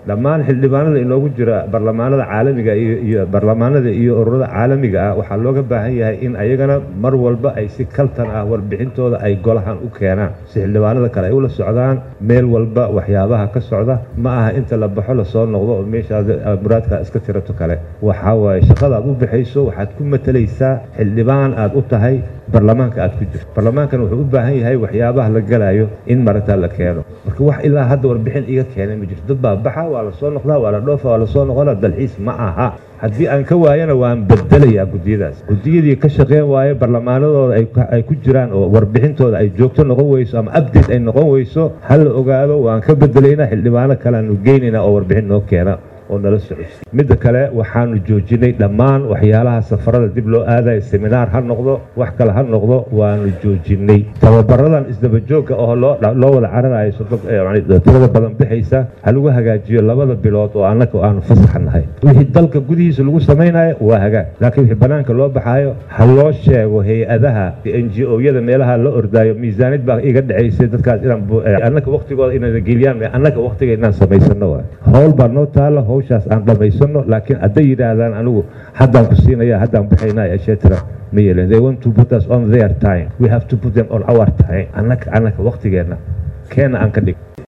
dhammaan xildhibaanada inoogu jira barlamaanada caalamiga iyo barlamaanada iyo ururada caalamiga ah waxaa looga baahan yahay in ayagana mar walba ay si kaltan ah warbixintooda ay golahan u keenaan si xildhibaanada kale ay ula socdaan meel walba waxyaabaha ka socda ma aha inta la baxo lasoo noqdo oo meeshaad muraadka iska tirato kale waxaa waaye shaqada aad u baxayso waxaad ku matalaysaa xildhibaan aad u tahay barlamaanka aad ku jirto barlamaankan wuxuu u baahan yahay waxyaabaha la galayo in maragtaa la keeno marka wax ilaa hadda warbixin iga keenay ma jirto dad baa baxa waa lasoo noqdaa waa la dhoofa waa lasoo noqona dalxiis ma aha haddii aan ka waayana waan bedelayaa guddiyadaas guddiyadii ka shaqeyn waaye barlamaanadooda ay ku jiraan oo warbixintooda ay joogto noqon weyso ama update ay noqon weyso ha la ogaado waan ka bedelaynaa xildhibaano kaleanu geynaynaa oo warbixin noo keena oo nala socodsi midda kale waxaanu joojinay dhammaan waxyaalaha safarada dib loo aadayo seminaar ha noqdo wax kale ha noqdo waanu joojinay tababaradan isdabajoogga oo loo wada cararayo tirada badan bixaysa ha lagu hagaajiyo labada bilood oo annaga aanu fasaxa nahay wixii dalka gudihiisa lagu samaynayo waa hagaag laakiin wixii banaanka loo baxaayo ha loo sheego hay-adaha n g o-yada meelaha la ordaayo miisaanid baa iga dhacaysay dadkaas inannaga waktigooda inayna geliyaan annaga waktiga inaan samaysano waay howl baa noo taala hawshaas aan dhammaysano laakiin hadday yidhaahdaan anigu haddaan ku siinaya haddaan baxaynaa etc ma yeelen they want to put us on their time we have to put them on our time annaga annaga waktigeenna keena aan ka dhig